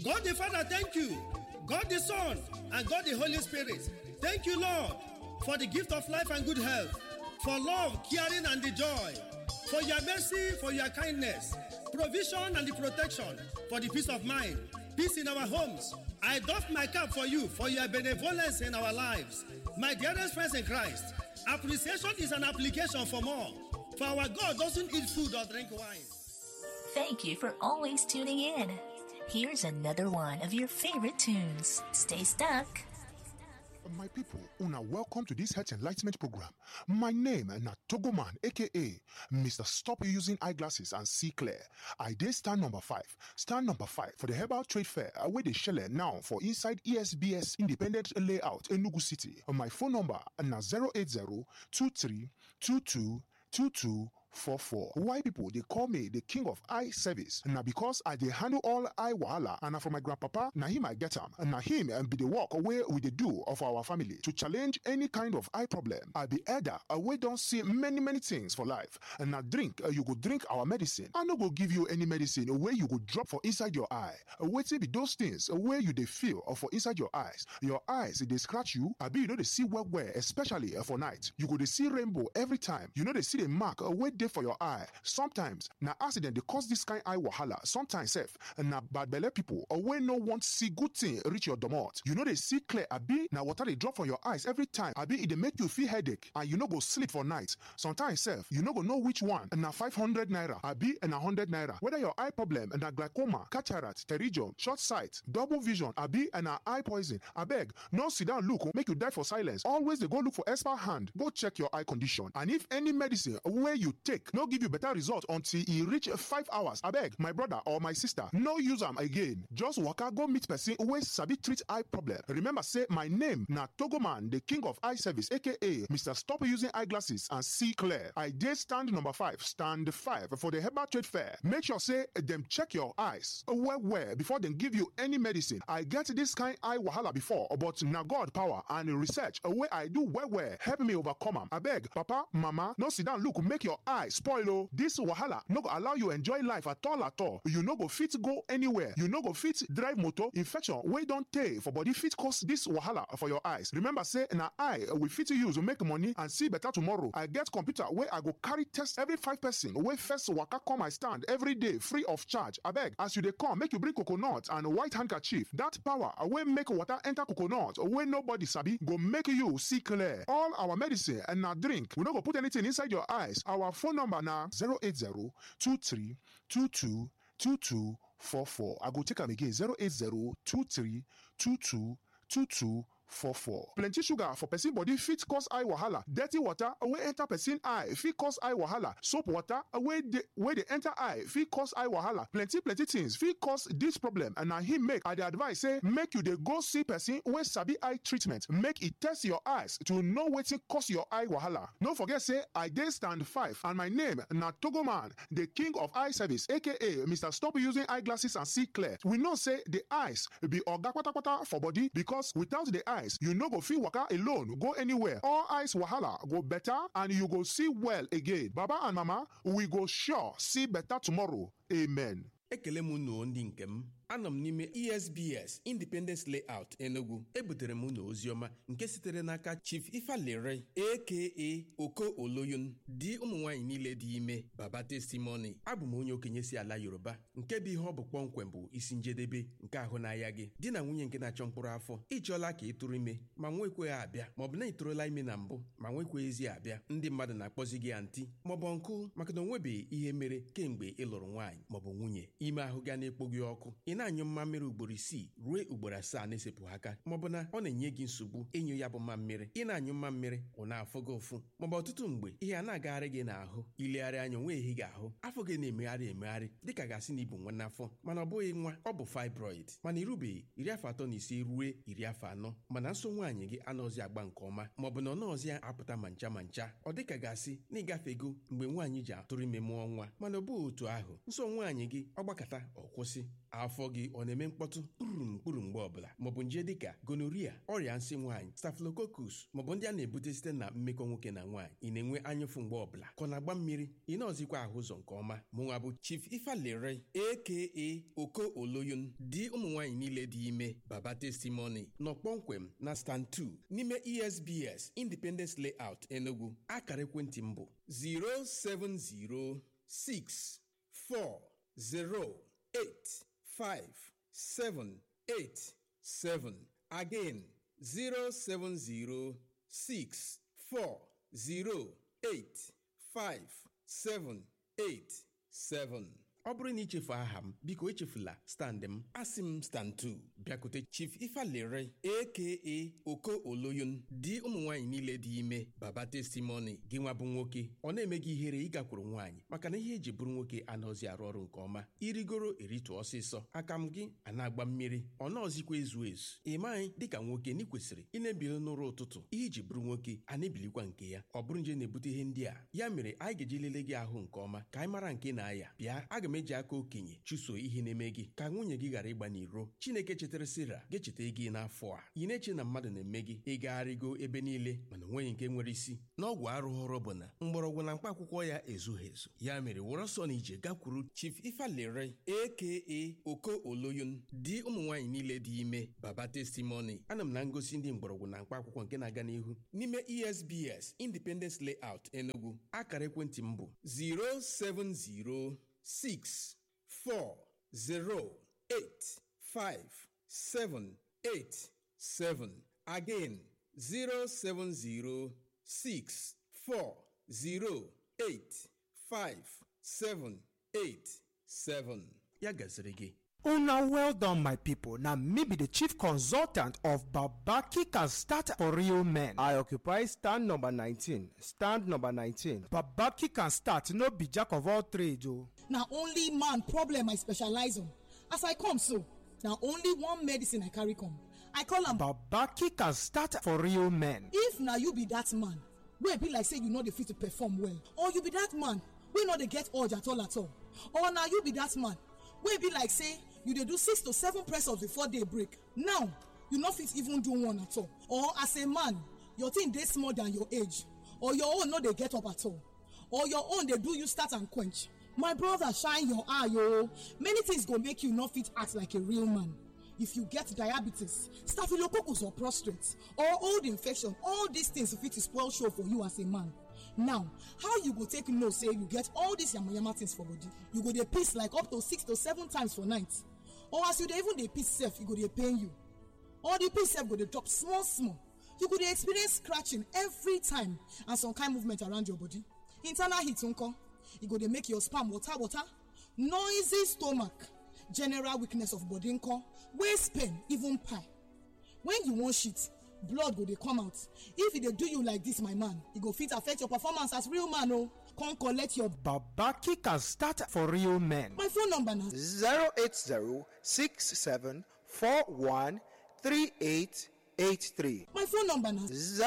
God the Father, thank you. God the Son and God the Holy Spirit, thank you, Lord, for the gift of life and good health, for love, caring, and the joy, for your mercy, for your kindness, provision and the protection, for the peace of mind, peace in our homes. I doff my cap for you, for your benevolence in our lives. My dearest friends in Christ, appreciation is an application for more. For our God doesn't eat food or drink wine. Thank you for always tuning in. Here's another one of your favorite tunes. Stay stuck. My people, una welcome to this health enlightenment program. My name na Togoman, aka Mr. Stop Using Eyeglasses and See Clear. I did stand number five. Stand number five for the Herbal Trade Fair where they shell now for inside ESBS Independent Layout Enugu City. My phone number na 080 23 22 22 44. Why people they call me the king of eye service? Now because I they handle all eye wahala and na from my grandpapa, na him I get am. Na him and be the work away with the do of our family to challenge any kind of eye problem. I be elder, we don't see many many things for life. And now drink, uh, you go drink our medicine. I no go give you any medicine where you go drop for inside your eye. Uh, Wait till be those things uh, where you they feel or for inside your eyes. Your eyes they scratch you. I be you know they see well well, especially uh, for night. You go they see rainbow every time. You know they see the mark uh, where dey for your eye sometimes na accident dey cause this kind eye wahala sometimes sef na bad belle people or wey no want see good thing reach your domot you no dey see clear abi na water dey drop from your eyes every time abi e dey make you feel headache and you no go sleep for night sometimes sef you no go know which one na five hundred naira abi na hundred naira whether your eye problem na glaucoma cataract pterygium short sight double vision abi na eye poison abeg no sit down look make you die for silence always dey go look for expert hand go check your eye condition and if any medicine wey you take no give you better result until e reach five hours abeg my brother or my sister no use am again just waka go meet person wey sabi treat eye problem remember say my name na togoman the king of eye service aka mr stop using eyeglasses and see clear i dey stand number five stand five for the herbal trade fair make sure say dem check your eyes well well before dem give you any medicine i get this kind eye wahala before but na god power and research wey i do well well help me overcome am abeg papa mama no sit down look make your eye spoil o this wahala no go allow you enjoy life at all at all you no go fit go anywhere you no go fit drive motor infection wey don tey for body fit cause this wahala for your eyes remember say na eye we fit use make money and see better tomorrow i get computer wey i go carry test every five person wey first waka come my stand every day free of charge abeg as you dey come make you bring coconut and white handkerchief that power wey make water enter coconut wey nobody sabi go make you see clear all our medicine and na drink we no go put anything inside your eyes our phone number na 080 23 22 22 44 i go take am again 080 23 22 22 44. plenty sugar for person body fit cause eye wahala dirty water wey enter person eye fit cause eye wahala soap water wey dey wey dey enter eye fit cause eye wahala plenty plenty things fit cause dis problem and na him make i dey advise say make you dey go see person wey sabi eye treatment make e test your eyes to know wetin cause your eye wahala no forget say i dey stand five and my name na togoman the king of eye service aka mr stop using eyeglasses and see clear we know say the eyes be oga kpatakpata for body because without the eyes you no go fit waka alone go anywhere all eyes wahala go better and you go see well again baba and mama we go sure see better tomorrow amen. ekele m unu ndị nke m anọ m n'ime esbs independence layout enugu ebutere m unu oziọma nke sitere n'aka chief ifalere aka oko oloyun di ụmụ nwaanyị niile dị ime baba testimony abụ m onye okenye si ala yoruba nke bụ ihe ọ bụ kpọmkwem bụ isi njedebe nke ahụ n'ahịa gị di na nwunye nke na-achọ mkpụrụ afọ ịchọọla ka ị tụrụ ime ma nwekweghị abịa maọbụ na ị tụrụla ime na mbụ ma nwekweghịzi abịa ndị mmadụ na-akpọzi gị antị maọbụ nkụ maka na o nwebeghị ihe mere kemgbe ị lụrụ nwaanyị maọbụ nwunye ime ahụ ga na-ekpo gị ọkụ ị na-anyụ mmammiri ugboro isii ruo ugboro asaa na-esepụghị aka maọbụ na ọ na-enye gị nsogbu ịnyụ ya bụ mmammiri ị na-anyụ mmammiri ọ na-afụ gị ụfụ maọbụ ọtụtụ mgbe ihe a na-agagharị gị n'ahụ ilegharị anya onwe ehi gị ahụ afọ gị na-emegharị emegharị dịka gasị na ibu nwa n'afọ mana ọ bụghị nwa ọ bụ fibroid mana irubeghị iri afọ atọ na ise ruo iri afọ anọ mana nso nwaanyị gị anọzi agba nke ọma maọbụ na ọ nọọzi apụta ma ncha ma ncha ọ dịka gasị na ịgafego mgbe nwaanyị ji atụrụ ime mụọ nwa mana ọ bụghị otu ahụ nso nwaanyị gị ọ gbakọta ọ kwụsị afọ gị gị ọ na-eme mkpọtụ kpurum kpuru mgbe ọbụla maọbụ nje dịka gonoria ọrịa nsị nwaanyị staphylococcus maọbụ ndị a na-ebute site na mmekọ nwoke na nwaanyị ị na-enwe anyụfụ mgbe ọbụla ka ọ na-agba mmiri ị na-ọzikwa ahụ ụzọ nke ọma mụnwa bụ chief ifalere aka oko oloyun di ụmụ nwaanyị niile dị ime baba testimony nọ kpọmkwem na stand 2 n'ime esbs independence layout enugu akara ekwentị m bụ 07064085787 again 07064085787 ọ bụrụ na ichefu aha m biko echefula stand m asị m stand 2 bịakute chief ifalere aka oko oloyun di ụmụ nwaanyị niile dị ime baba testimony gị nwa bụ nwoke ọ na-eme gị ihere ịgakwuru nwaanyị maka na ihe eji bụrụ nwoke anaghịzi arụ ọrụ nke ọma irigoro eritụ ọsịsọ aka m gị a na-agba mmiri ọ naọzikwa ezu ezu ị maghị dịka nwoke na ị kwesịrị ị na-ebili n'ụra ụtụtụ ihe iji bụrụ nwoke a na-ebilikwa nke ya ọ bụrụ nje na-ebute ihe ndị a ya mere anyị ga-eji lelee gị ahụ nke ọma ka anyị mara nke na-aya bịa aga m eji aka okenye chụso ihe na-eme gị ka nwunye gị ghara ịgba n'iro chineke chetara sira ga-echeta gị n'afọ a ị na-eche na mmadụ na-eme gị ịgagharịgo ebe niile mana onweghị nke nwere isi n'ọgwụ arụghọrọ bụ na mgbọrọgwụ na mkpa akwụkwọ ya ezughị ezu ya mere wụrụ ọsọ na ije gakwuru chief ifalere aka oko oloyun di ụmụ nwaanyị niile dị ime baba testimony ana m na ngosi ndị mgbọrọgwụ na mkpa akwụkwọ nke na-aga n'ihu n'ime esbs independence layout enugu akara ekwentị m bụ 070 6 4 0 8 5 7 8 7 again 070 6 4 0 8 5 7 8 7 ya gaziri gị Una well done, my people. Now, me be the chief consultant of Babaki can start for real men. I occupy stand number 19. Stand number 19. Babaki can start, no be jack of all trades, oh. na only man problem i specialize on as i come so na only one medicine i carry come i call am Babaki can start for real men. if na you be that man wey be like say you no dey fit to perform well or you be that man wey no dey get urge at all at all or na you be that man wey be like say you dey do six to seven press ups before day break now you no fit even do one at all or as a man your thing dey small than your age or your own no dey get up at all or your own dey do you start and quench my brother shine your eye o many things go make you no fit act like a real man if you get diabetes staphylococcus or prostate or old infection all these things fit spoil show for you as a man now how you go take know say you get all these yamayama things for body you go dey piss like up to six to seven times for night or as you dey even dey piss sef e go dey pain you or the piss sef go dey drop small small you go dey experience scratching every time and some kind movement around your body internal heat nko e go dey make your sperm water water noisy stomach general weakness of body nko waist pain even pie when you wan shit blood go dey come out if e dey do you like this my man e go fit affect your performance as real man o come collect your Babaki can start for real men. my phone number na 08067413883. my phone number na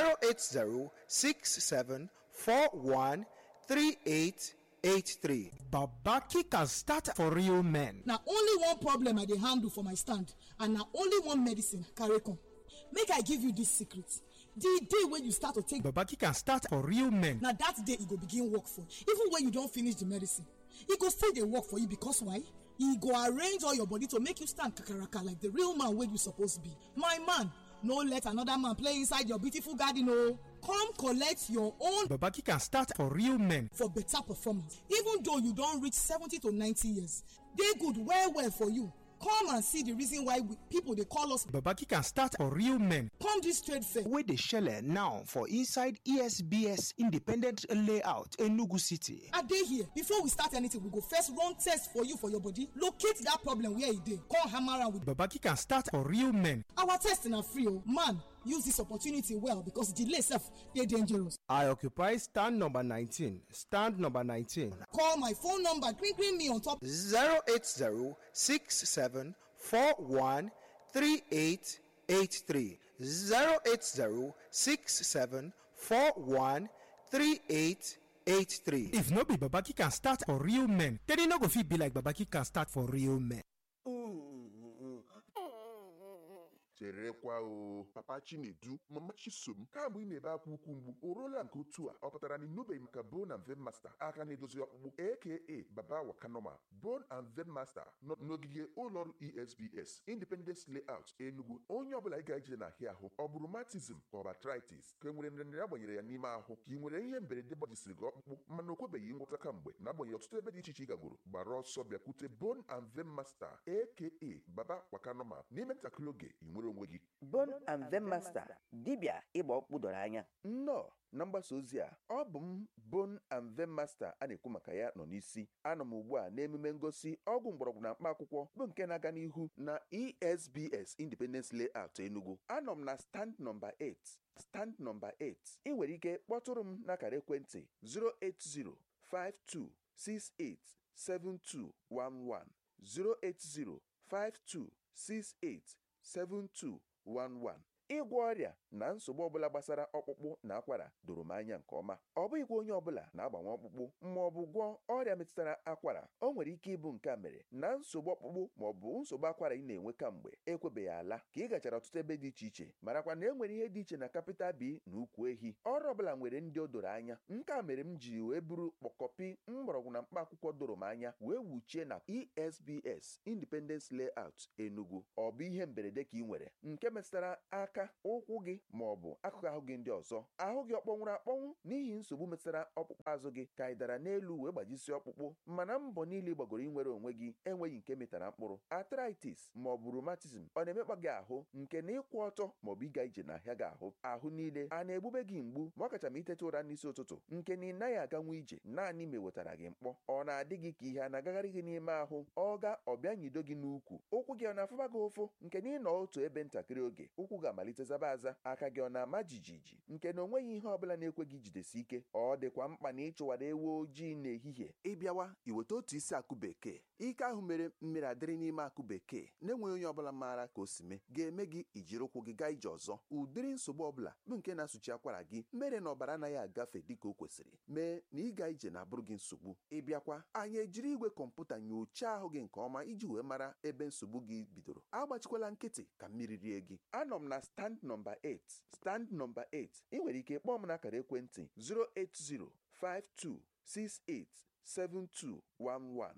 08067413883. Babaki can start for real men. na only one problem i dey handle for my stand and na only one medicine I carry come make i give you this secret the day wey you start to take Babaki can start for real men. na that day e go begin work for you even when you don finish the medicine e go still dey work for you because why e go arrange all your body to make you stand kakaraka like the real man wey you suppose be my man no let another man play inside your beautiful garden o come collect your own Babaki can start for real men. for better performance even though you don reach seventy to ninety years dey good well well for you come and see the reason why we, people dey call us Babaki can start for real men. come this trade fair wey dey shele now for inside esbs independent layout enugu city i dey here before we start anything we go first run test for you for your body locate that problem where e dey come hammer am with babaki can start for real men our test na free o man use this opportunity well because delay sef dey dangerous i occupy stand number 19 stand number 19 call my phone number gree gree me on top 08067413883 08067413883 if no be babaki can start for real men then e no go fit be like babaki can start for real men. cherekwa o papa chinedu mama chisom kamgbe ị na-ebe akwa ukwu mgbu o ruola nke otu a ọ pụtara na ịnụbeghị maka bone and vein master aka na-edozi ọkpụkpụ aka baba wakanoma bone and vein master nọ n'ogige ụlọọrụ esbs independence layout enugu onye ọbụla ị ga-eje n'ahịa ahụ ọ bụrụ matism ka ọ bụ arthritis ka e nwere nrịanrịa agbanyere ya n'ime ahụ ka ị nwere ihe mberede gbajisiri gị ọkpụkpụ mana o kwebeghị ngwọta kamgbe na-agbanyeghị ọtụtụ ebe dị iche iche ị gagoro gbara ọsọ bịakwute bone and vein master aka baba wakanoma n'ime ntakịrị oge ị nwere onwe gị Bone and Vein Master dibịa ịgba ọkpụkpụ doro anya nnọọ na mgbasa ozi a ọ bụ m Bone and Vein Master a na-ekwu maka ya nọ n'isi anọ m ugbu a n'emume ngosi ọgwụ mgbọrọgwụ na mkpa akwụkwọ bụ nke na-aga n'ihu na esbs independence layout enugu anọ m na stand nọmba 8 stand nọmba 8 ị nwere ike kpọtụrụ m n'akara ekwentị 08052687211 08052687211 ịgwọ ọrịa na nsogbu ọbụla gbasara ọkpụkpụ na akwara doro m anya nke ọma ọ bụghịkwa onye ọbụla na-agbanwe ọkpụkpụ ma ọ bụ gwọọ ọrịa metụtara akwara o nwere ike ịbụ nke a mere na nsogbu ọkpụkpụ ma ọ bụ nsogbu akwara ị na-enwe kamgbe ekwebeghị ala ka ị gachara ọtụtụ ebe dị iche iche marakwa na e nwere ihe dị iche na kapịta bi na ukwu ehi ọrụ ọbụla nwere ndị o doro anya nke a mere m ji wee buru kpọkọpi mgbọrọgwụ na mkpa akwụkwọ doro m anya wee wuchie na esbs independence layout enugu ọ bụ ihe mberede ka ị nwere nke metụtara aka ụkwụ gị ma ọ bụ akụkụ ahụ gị ndị ọzọ ahụ gị ọ kpọnwụrụ akpọnwụ n'ihi nsogbu metụtara ọkpụkpụ azụ gị ka ị dara n'elu wee gbajisi ọkpụkpụ mana mbọ niile ị gbagoro inwere onwe gị enweghị nke metara mkpụrụ arthritis ma ọ bụ rheumatism ọ na-emekpa gị ahụ nke na ịkwụ ọtọ ma ọ bụ ịga ije n'ahịa gị ahụ ahụ niile a na-egbube gị mgbu ma ọ kacha ma iteta ụra n'isi ụtụtụ nke na ị naghị aganwu ije naanị ma ewetara gị mkpọ ọ na-adị gị ka ihe a na-agagharị gị n'ime ahụ ọ ga ọbịa nyido gị n'ukwu ụkwụ gị ọ na-afụba gị ụfụ nke na ịnọ otu ebe ntakịrị oge ụkwụ ga-amalite zaba aza aka gị ọ na-ama jijiji nke na onweghị ihe ọbụla na-ekwe gị jidesi ike ọ dịkwa mkpa na ịchụwara ewu ojii n'ehihie ịbịawa iweta otu isi akụ bekee ike ahụ mere mmiri adịrị n'ime akụ bekee na-enweghị onye ọbụla maara ka o si mee ga-eme gị ijiri ụkwụ gị gaa ije ọzọ ụdịrị nsogbu ọbụla bụ nke na-asụchi akwara gị mere na ọbara anaghị agafe dịka o kwesịrị mee na ịga ije na-abụrụ gị nsogbu ịbịakwa anyị ejiri igwe kọmputa nyochaa ahụ gị nke ọma iji wee mara ebe nsogbu gị bidoro agbachikwala nkịtị ka mmiri rie gị anọ m na stand nọmba 8 stand nọmba 8 ị nwere ike kpọọ m n'akara ekwentị 08052687211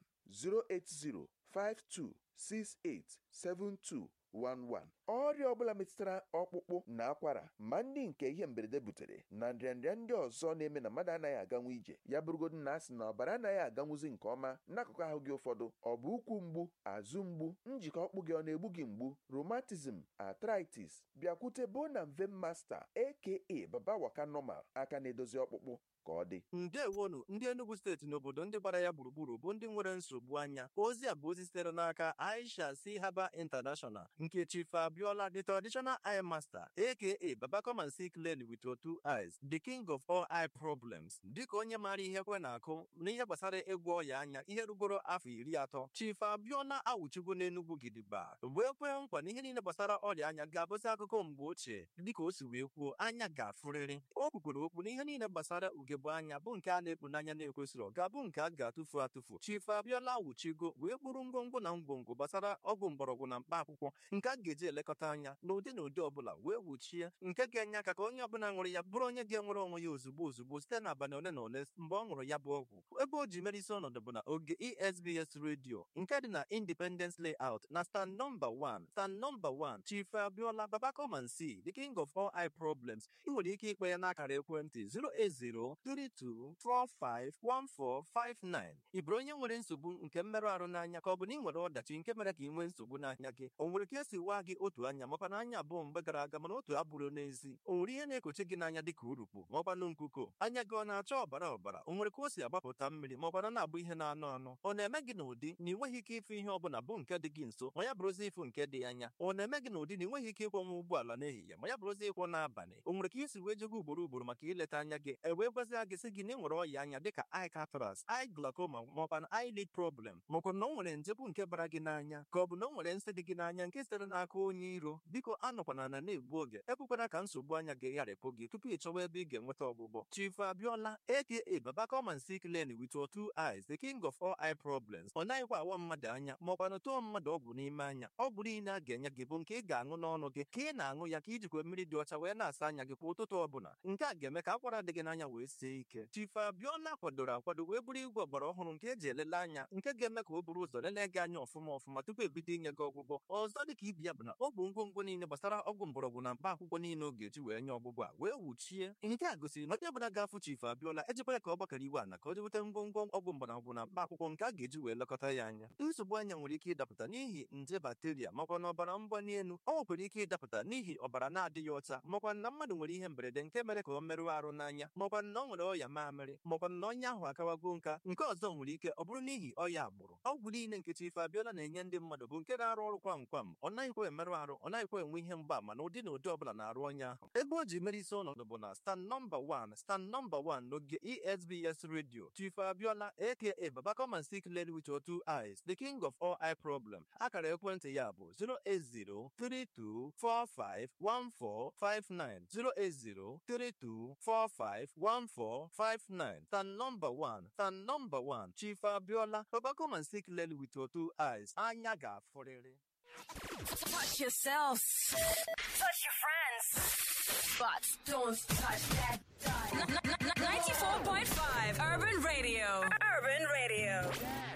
08052687211 ọrịa ọbụla metụtara ọkpụkpụ na akwara ma ndị nke ihe mberede butere na nrịanrịa ndị ọzọ na-eme na mmadụ anaghị aganwu ije ya bụrụgodu na asị na ọbara anaghị aganwuzi nke ọma n'akụkụ ahụ gị ụfọdụ ọ bụ ụkwụ mgbu azụ mgbu njikọ ọkpụ gị ọ na-egbu gị mgbu rheumatism arthritis bịakwute bone and vein master aka baba waka normal aka na-edozi ọkpụkpụ ka ọ dị ndewonu ndị enugu steeti n'obodo ndị gbara ya gburugburu bụ ndị nwere nsogbu anya ozi a bụ ozi sitere n'aka aisha si haba international nke chief abiola the traditional eye master aka baba come and see clearly with your two eyes the king of all eye problems dịka onye maara ihe kwe na-akụ n'ihe gbasara ịgwọ ọya anya ihe rugoro afọ iri atọ chief abiola awụchigo n'enugwu gidigba wee kwee nkwa na ihe niile gbasara ọrịa anya ga-abụzi akụkọ mgbe ochie dịka o si wee kwuo anya ga-afụrịrị o kwukwere okwu na ihe niile gbasara ugegbe anya bụ nke a na-ekpu n'anya na-ekwesịrị ga-abụ nke a ga-atụfu atụfu chief abiola wuchigo wee kpụrụ ngwongwo na ngwongwo gbasara ọgwụ mgbọrọgwụ na mkpa akwụkwọ nke a ga-eji elekọta anya n'ụdị na ụdị ọbụla wee wuchie nke ga-enye aka ka onye ọbụla ṅụrụ ya bụrụ onye ga-enwere onwe ya ozugbo ozugbo site n'abalị ole na ole mgbe ọ ṅụrụ ya bụ ọgwụ ebe o ji mere isi ọnọdụ bụ na oge esbs redio nke dị na independence layout na stand nọmba 1 stand nọmba 1 chief abiola baba come and see the king of all eye problems ị nwere ike ikpe ya n'akara ekwentị 08032451459 ị bụrụ onye nwere nsogbu nke mmerụ ahụ n'anya ka ọ bụ na ị nwere ọdachi nke mere ka ị nwee nsogbu n'anya gị o nwere ka esi waa gị otu anya makwa na anya abụọ mgbe gara aga mana otu abụrụ n'ezi o nwere ihe na-ekochi gị n'anya dịka urukpu ma ọkwanụ nkuko anya gị ọ na-acha ọbara ọbara o nwere ka o si agbapụta mmiri ma ọkwana na-abụ ihe na-anụ anụ ọ na-eme gị n'ụdị na ị nweghị ike ịfụ ihe ọbụla bụ nke dị gị nso ma ya bụrụzi ịfụ nke dị anya ọ na-eme gị n'ụdị na ị nweghị ike ịkwọnwa ụgbọala n'ehihie ma ya bụrụzi ịkwọ n'abalị o nwere ka isi wee jego ugboro ugboro maka ileta anya gị e wee gwazi ozi a ga-esi gị na enwere ọya anya dịka eye cataract eye glaucoma maọkwa na eye lid problem maọkwa na o nwere nje bụ nke bara gị n'anya ka ọ bụ na o nwere nsị dị gị n'anya nke sitere n'aka onye iro biko anọkwana na na-egbu oge ekwekwana ka nsogbu anya ga-egharịpụ gị tupu ị chọwa ebe ị ga-enweta ọgwụgwọ Chief Abiola aka Baba come and see clearly with your two eyes the king of all eye problems ọ naghịkwa awa mmadụ anya maọkwa na tụọ mmadụ ọgwụ n'ime anya ọgwụ niile a ga-enye gị bụ nke ị ga-aṅụ n'ọnụ gị ka ị na-aṅụ ya ka ijikwa mmiri dị ọcha wee na-asa anya gị kwa ụtụtụ ọbụla nke a ga-eme ka akwara dị gị n'anya wee sie ike Chief Abiola kwadoro akwado wee bụrụ igwe ọgbara ọhụrụ nke eji elele anya nke ga-eme ka o buru ụzọ lelee gị anya ọfụma ọfụma tupu ebido inye gị ọgwụgwọ ọzọ dị ka ibi ya bụ na ọ bụ ngwongwo niile gbasara ọgwụ mgbọrọgwụ na mkpa akwụkwọ niile ọ ga-eji wee nye ọgwụgwọ a wee wuchie nke a gosiri na onye ọbụla ga-afụ Chief Abiola ejikwa ya ka ọ gbakọrọ iwe ana ka o jeweta ngwongwo ọgwụ mgbọrọgwụ na mkpa akwụkwọ nke a ga-eji wee lekọta ya anya nsogbu anya nwere ike ịdapụta n'ihi nje bakteria makwa na ọbara mgbali elu ọ nwekwara ike ịdapụta n'ihi ọbara na-adịghị ọcha makwa na mmadụ nwere ihe mberede nke mere ka ọ merụọ arụ n'anya makwa na ọ nwere ọya mamịrị makwa na ọnya ahụ akawago nka nke ọzọ nwere ike ọ bụrụ n'ihi ọya agbụrụ ọgwụ niile nke Chief Abiola na-enye ndị mmadụ bụ nke na-arụ ọrụ kwam kwam ọ naghịkwa emerụ arụ ọ naghịkwa enwe ihe mgbaama na ụdị na ụdị ọbụla na-arụ ọnya ahụ ebe o ji mere isi ọnọdụ bụ na stand nọmba 1 stand nọmba 1 n'oge ESBS radio Chief Abiola aka Baba come and see clearly with your two eyes the king of all eye problem akara ekwentị ya bụ 08032451459 08032451459 stand nọmba 1 stand nọmba 1 Chief Abiola Baba come and see clearly with your two eyes anya ga-afụrịrị Touch yourselves. Touch your friends. But don't touch that dial. 94.5 Urban Radio. Urban Radio.